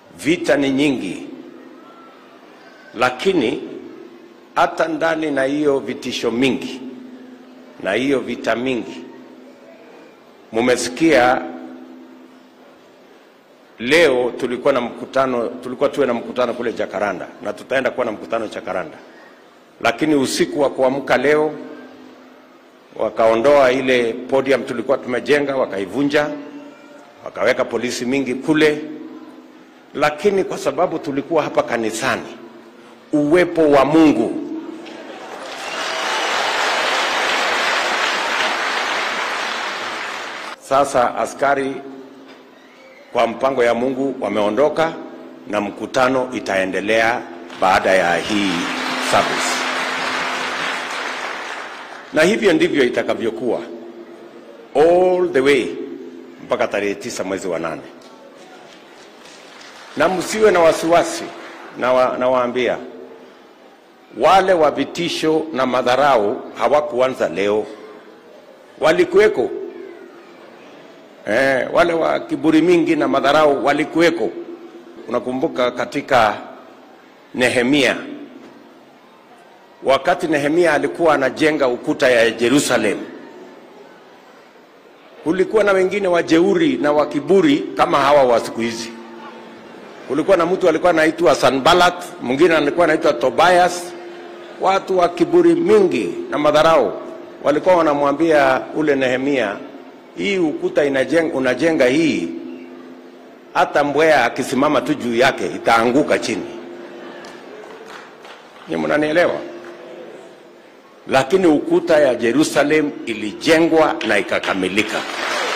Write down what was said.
vita ni nyingi, lakini hata ndani na hiyo vitisho mingi na hiyo vita mingi, mumesikia leo tulikuwa na mkutano, tulikuwa tuwe na mkutano kule Jakaranda na tutaenda kuwa na mkutano Jakaranda, lakini usiku wa kuamka leo wakaondoa ile podium tulikuwa tumejenga, wakaivunja, wakaweka polisi mingi kule, lakini kwa sababu tulikuwa hapa kanisani, uwepo wa Mungu sasa askari kwa mpango ya Mungu wameondoka na mkutano itaendelea baada ya hii service, na hivyo ndivyo itakavyokuwa all the way mpaka tarehe tisa mwezi wa nane, na msiwe na wasiwasi. Nawaambia na waambia, wale wa vitisho na madharau hawakuanza leo, walikuweko Eh, wale wa kiburi mingi na madharau walikuweko. Unakumbuka katika Nehemia, wakati Nehemia alikuwa anajenga ukuta ya Jerusalem, kulikuwa na wengine wajeuri na wa kiburi kama hawa wa siku hizi. Kulikuwa na mtu alikuwa anaitwa Sanbalat, mwingine alikuwa anaitwa Tobias, watu wa kiburi mingi na madharau walikuwa wanamwambia ule Nehemia, hii ukuta inajenga, unajenga hii, hata mbweha akisimama tu juu yake itaanguka chini. Ni mnanielewa? Lakini ukuta ya Jerusalem ilijengwa na ikakamilika.